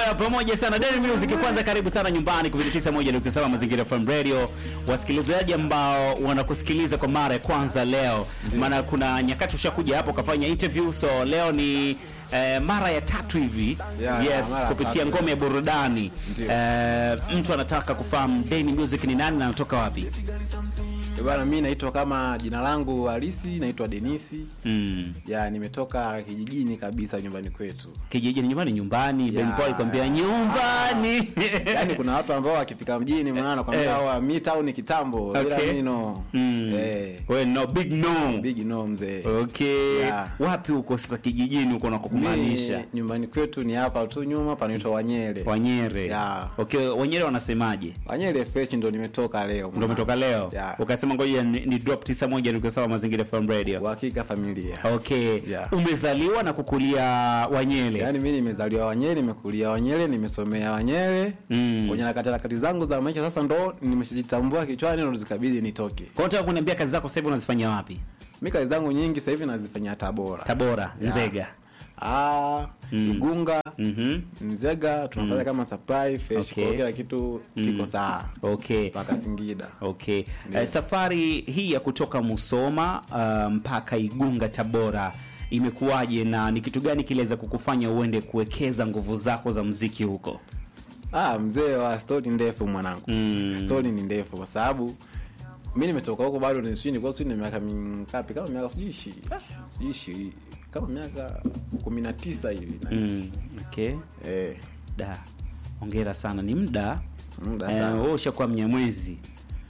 Oya, pamoja sana Daily Music. Kwanza karibu sana nyumbani kupitia 91.7 Mazingira FM Radio, wasikilizaji ambao wanakusikiliza kwa mara ya kwanza leo, maana kuna nyakati ushakuja hapo ukafanya interview, so leo ni eh, mara ya tatu hivi Yeah, yes, mara ya kupitia tatu. ngome ya burudani Ndio. eh, mtu anataka kufahamu Daily Music ni nani na anatoka wapi? Eh, Bwana, mi naitwa kama jina langu halisi naitwa Denisi. Mm. Ya, nimetoka kijijini kabisa nyumbani kwetu. Kijijini nyumbani, nyumbani. Ben Yeah. Paul alikwambia nyumbani. Yaani kuna watu ambao wakifika mjini maana Eh. nakwambia wa mi town kitambo ila Okay. mi no. Mm. Eh, We no big no. big no mzee. Okay. Yeah. Wapi huko sasa kijijini huko na kukumaanisha? Mi, nyumbani kwetu ni hapa tu nyuma panaitwa Wanyere. Wanyere. Yeah. Okay, Wanyere wanasemaje? Wanyere fresh ndo nimetoka leo. Ndio umetoka leo. Yeah. Ukasema ngoja ni, ni drop 91.7 Mazingira FM Radio. Uhakika familia. Okay. Yeah. Umezaliwa na kukulia Wanyere. Yaani mi nimezaliwa Wanyere, nimekulia Wanyere, nimesomea Wanyere. Mm. Kwenye harakati harakati zangu za maisha sasa ndo nimeshajitambua kichwani ndo zikabidi nitoke. Kwa hiyo unataka kuniambia kazi zako sasa hivi unazifanyia wapi? Mi kazi zangu nyingi sasa hivi nazifanyia Tabora. Tabora, Nzega. Ah, Mm. Igunga, Mhm. Nzega tunafanya kama supply fresh Okay. kwa kila kitu kiko sawa. Okay. Mpaka Singida. Okay. Ndio. Eh, safari hii ya kutoka Musoma uh, mpaka Igunga Tabora imekuwaje na ni kitu gani kiliweza kukufanya uende kuwekeza nguvu zako za mziki huko? Ah, mzee wa story ndefu mwanangu. Mm. Story ni ndefu kwa sababu mi nimetoka huko bado ni sijui nilikuwa sijui ni miaka mingapi kama miaka sijui ishi ah, sijui ishi kama miaka 19 hivi na Mm. Okay. eh Da. Hongera sana. Ni muda muda eh, sana. wewe ushakuwa mnyamwezi.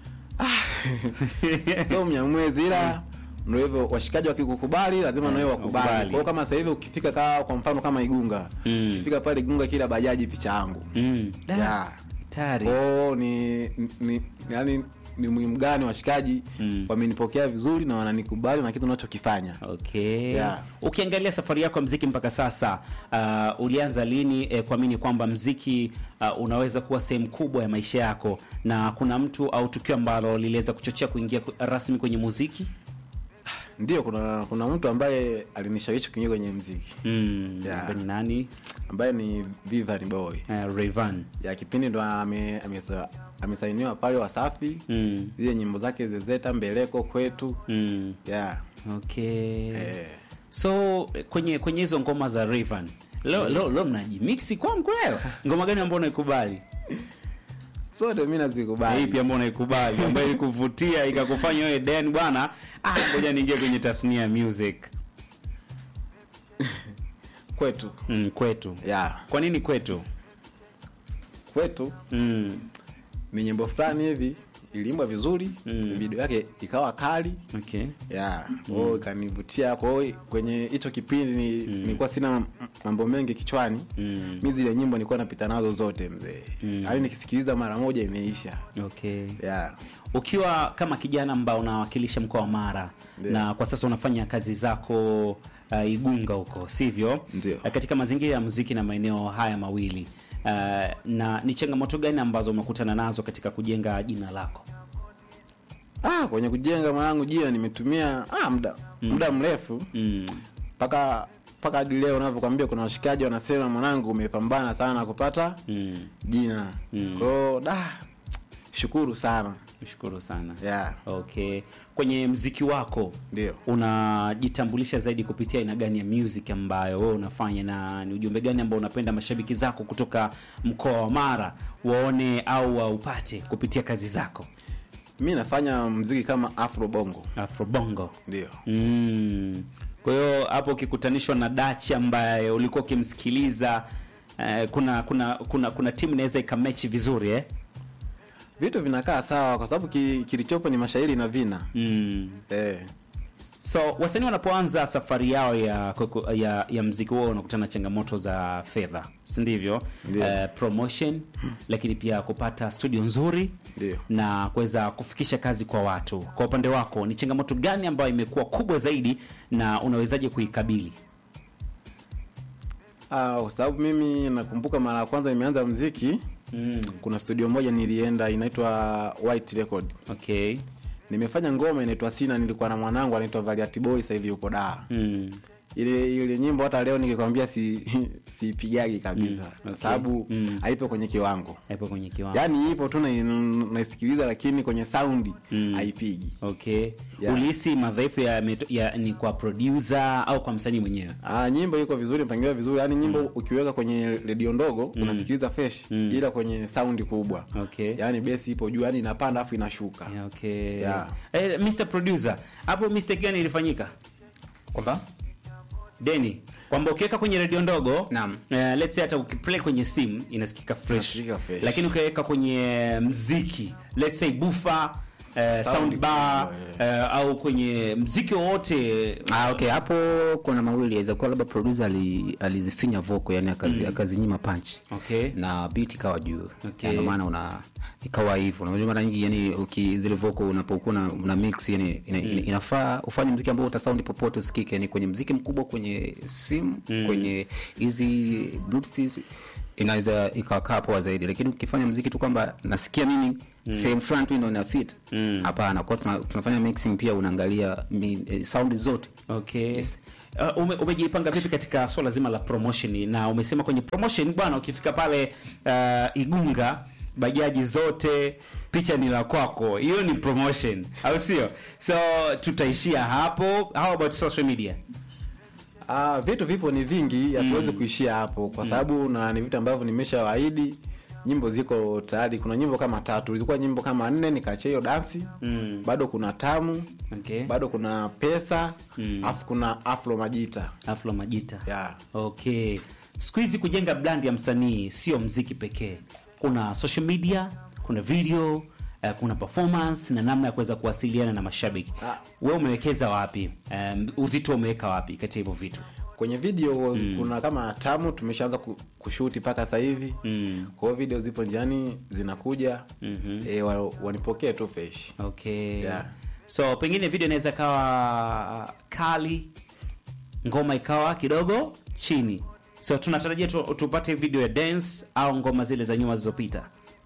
so mnyamwezi ila ndio hivyo washikaji wakikukubali lazima nawe wakubali wakubali. kwa hiyo kama sasa hivi ukifika kaa kwa mfano kama igunga Mm. ukifika pale igunga kila bajaji picha yangu Mm. Da. Yeah. Tari. kwao ni, ni yani ni muhimu gani washikaji Mm. wamenipokea vizuri na wananikubali na kitu unachokifanya Okay. Yeah. Ukiangalia safari yako ya mziki mpaka sasa, uh, ulianza lini eh, kuamini kwamba mziki uh, unaweza kuwa sehemu kubwa ya maisha yako, na kuna mtu au tukio ambalo liliweza kuchochea kuingia ku- rasmi kwenye muziki? ndio kuna kuna mtu ambaye alinishawishi kuingia kwenye mziki Mm, Yeah. ambaye ni nani? ambaye ni Vivian Boy Uh, Rayvan. ya kipindi ndo ame- amesa- amesainiwa pale Wasafi Mm. zile nyimbo zake zezeta mbeleko kwetu Mm. yeah. Okay. eh. So eh, kwenye kwenye hizo ngoma za Rayvan leo leo leo mnajimixi kwangu leo. Ngoma gani ambayo unaikubali? sote mi Na nazikubali ipi ambayo unaikubali ambayo ilikuvutia ikakufanya wewe Dan bwana, ah, ngoja niingie kwenye tasnia ya music kwetu mm, kwetu. yeah. Kwa nini kwetu? kwetu Mm, ni nyimbo fulani hivi iliimbwa vizuri Mm. video yake ikawa kali okay. yeah. kwa hiyo ikanivutia kwa hiyo kwenye hicho kipindi ni, nilikuwa sina m- mambo mengi kichwani Mm, mi zile nyimbo nilikuwa napita nazo zote mzee Mm. yaani nikisikiliza mara moja imeisha okay. yeah. Ukiwa kama kijana ambao unawakilisha mkoa wa Mara Ndio. na kwa sasa unafanya kazi zako uh, Igunga huko, sivyo? Ndio. Uh, katika mazingira ya muziki na maeneo haya mawili uh, na ni changamoto gani ambazo umekutana nazo katika kujenga jina lako? ah, kwenye kujenga mwanangu jina nimetumia ah, muda muda mrefu Mm, mpaka mpaka hadi leo unavyokwambia kuna washikaji wanasema mwanangu umepambana sana kupata mm, jina Mm. kwao da shukuru sana Shukuru sana. yeah. Okay. Kwenye mziki wako ndio unajitambulisha zaidi kupitia aina gani ya music ambayo wewe unafanya na ni ujumbe gani ambao unapenda mashabiki zako kutoka mkoa wa Mara waone au waupate kupitia kazi zako? mi nafanya mziki kama afro bongo Afrobongo. ndio Mm. Kwa hiyo hapo ukikutanishwa na Dachi ambaye ulikuwa ukimsikiliza eh, kuna kuna kuna kuna timu inaweza ikamechi vizuri eh? vitu vinakaa sawa kwa sababu ki, kilichopo ni mashairi na vina Mm. eh. So wasanii wanapoanza safari yao ya kuku- ya, ya mziki wao wanakutana na changamoto za fedha, si ndivyo? Ndio. Eh, promotion lakini pia kupata studio nzuri Ndio. na kuweza kufikisha kazi kwa watu. Kwa upande wako ni changamoto gani ambayo imekuwa kubwa zaidi na unawezaje kuikabili? Ah, kwa sababu mimi nakumbuka mara ya kwanza nimeanza mziki Mm. kuna studio moja nilienda inaitwa White Record Okay. nimefanya ngoma inaitwa sina nilikuwa na mwanangu anaitwa Valiant Boy sasa hivi yupo daa Mm. ile ile nyimbo hata leo nikikwambia si siipigagi kabisa Mm, kwa okay. sababu Mm. haipo kwenye kiwango hapo kwenye kiwango yaani ipo tu na- naisikiliza lakini kwenye saundi haipigi okay Yeah. ulihisi madhaifu ya, meto- ya ni kwa producer au kwa msanii mwenyewe Ah, nyimbo iko vizuri mpangiliwa vizuri yaani nyimbo ukiweka kwenye redio ndogo unasikiliza fresh ila kwenye saundi kubwa Okay. yaani besi ipo juu yaani inapanda afu inashuka Yeah, okay Yeah. eh, Mr producer hapo mistake gani ilifanyika kwamba deni kwamba ukiweka kwenye redio ndogo Naam. eh, let's say hata ukiplay kwenye simu inasikika fresh, Inasikika fresh. lakini ukiweka kwenye mziki let's say bufa eh, Sound sound bar kubwa, eh, au kwenye mziki wowote Ah, okay hapo kuna mawili yaweza kuwa labda producer ali, alizifinya vocal yani akazi, akazinyima punch okay na beat ikawa juu Okay. Na ndio maana una ikawa hivyo unajua mara nyingi yani uki zile vocal unapokuwa una, una mix yani ina, ina, inafaa ufanye mziki ambao uta sound popote usikike yani kwenye mziki mkubwa kwenye simu kwenye hizi bluetooth inaweza ikakaa poa zaidi lakini ukifanya mziki tu kwamba nasikia mimi sehemu fulani tu ndo ina fit hapana kwa tuna, tunafanya mixing pia unaangalia mi, eh, sound zote okay Yes. Uh, ume, umejipanga vipi katika swala zima la promotion na umesema kwenye promotion bwana ukifika pale uh, igunga bajaji zote picha ni la kwako hiyo ni promotion au sio so tutaishia hapo how about social media Ah, vitu vipo ni vingi hatuwezi kuishia hapo kwa sababu na ni vitu ambavyo nimeshawaahidi nyimbo ziko tayari kuna nyimbo kama tatu zilikuwa nyimbo kama nne nikaachia hiyo dansi Mm. bado kuna tamu okay bado kuna pesa Mm. alafu kuna afro majita afro majita yeah. okay siku hizi kujenga brand ya msanii sio mziki pekee kuna social media kuna video uh, kuna performance na namna ya kuweza kuwasiliana na mashabiki Ah. we umewekeza wapi um, uzito umeweka wapi kati ya hivyo vitu kwenye video kuna kama tamu tumeshaanza ku- kushuti mpaka sasa hivi Mm. kwa hiyo video zipo njiani zinakuja Mhm. e, wa, wanipokee tu fresh okay Yeah. so pengine video inaweza kawa kali ngoma ikawa kidogo chini so tunatarajia tu, tupate video ya dance au ngoma zile za nyuma zilizopita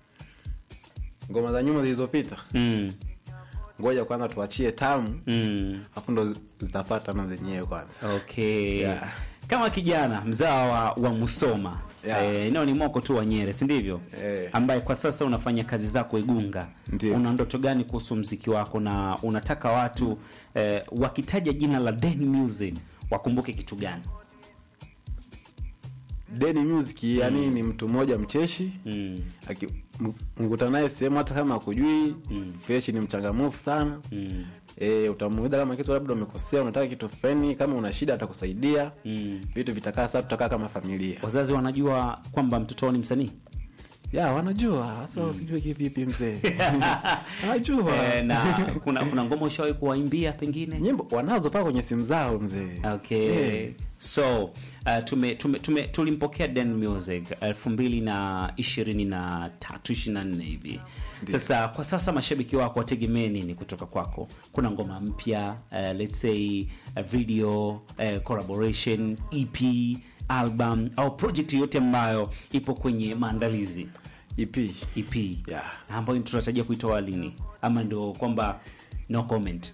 ngoma za nyuma zilizopita mm. ngoja kwanza tuachie tamu mm. afu ndo zitapata na zenyewe kwanza okay Yeah. kama kijana mzaa wa, wa musoma Yeah. eh, eneo ni moko tu wa nyere si ndivyo Eh. ambaye kwa sasa unafanya kazi zako igunga Ndio. una ndoto gani kuhusu mziki wako na unataka watu eh, wakitaja jina la Den Music wakumbuke kitu gani Deni Music yani ni mtu mmoja mcheshi mm. Aki- m- mkutana naye sehemu hata kama akujui fresh ni mchangamufu sana Mm. e, utamuuliza kama kitu labda umekosea unataka kitu fulani kama una shida atakusaidia Mm. vitu vitakaa saa tutakaa kama familia wazazi wanajua kwamba mtoto wao ni msanii ya wanajua sasa usijue kivipi mzee wanajua eh, na kuna kuna ngoma ushawahi kuwaimbia pengine nyimbo wanazo paa kwenye simu zao mzee okay Eh. so uh, tume, tume, tume, tulimpokea Den Music elfu mbili na ishirini na tatu ishirini na nne hivi sasa kwa sasa mashabiki wako wategemee nini kutoka kwako kuna ngoma mpya uh, let's say a video uh, collaboration ep album au project yoyote ambayo ipo kwenye maandalizi ep ep Yeah. ambayo tunatarajia kuitoa lini ama ndio kwamba no comment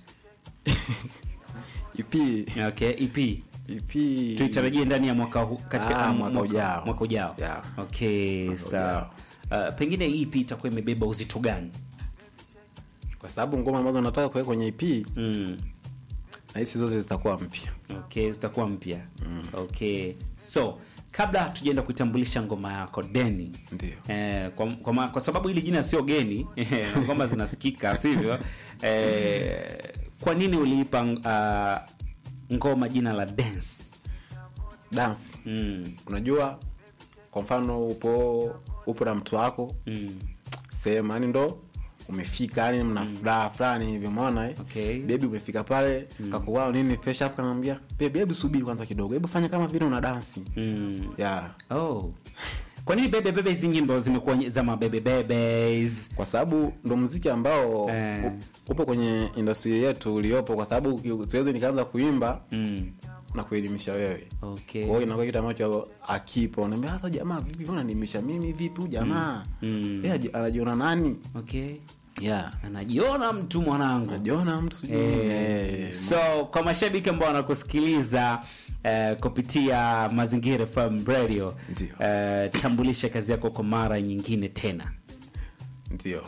ep okay ep ep tuitarajie ndani ya mwaka huu katika Ah, ah, mwaka ujao. mwaka ujao Yeah. okay sawa uh, pengine hii ipi itakuwa imebeba uzito gani kwa sababu ngoma ambazo nataka kuweka kwenye ep mm. na hizi zote zitakuwa mpya okay zitakuwa mpya okay so kabla hatujaenda kuitambulisha ngoma yako deni Ndio. eh, kwa, kwa, ma- kwa sababu hili jina sio geni ngoma zinasikika sivyo eh, kwa nini uliipa uh, ngoma jina la dance dance mm. unajua kwa mfano upo upo na mtu wako Mm. sehemu yani ndo umefika yani mna furaha fulani hivi umeona eh? Okay. bebi umefika pale mm. kakuwao nini fresh afu kamwambia bebi hebu subiri kwanza kidogo hebu fanya kama vile una dansi Mm. yeah. oh kwa nini bebe bebe hizi nyimbo zimekuwa ny- za mabebe bebes kwa sababu ndo mziki ambao Eh. u- upo kwenye industry yetu uliopo kwa sababu uki- siwezi nikaanza kuimba mm. na kuelimisha wewe okay kwa hiyo inakuwa kitu ambacho akipo unaambia hata jamaa vipi mbona nimisha mimi vipi huyu jamaa Mm. Yeye aji- anajiona nani okay yeah anajiona mtu mwanangu anajiona mtu sijui Eh, eh, so kwa mashabiki ambao wanakusikiliza eh, kupitia Mazingira FM Radio. Ndio. Eh, tambulisha kazi yako kwa mara nyingine tena. ndio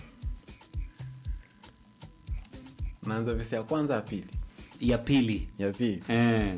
naanza vesi ya kwanza ya pili Ya pili. ya pili Eh.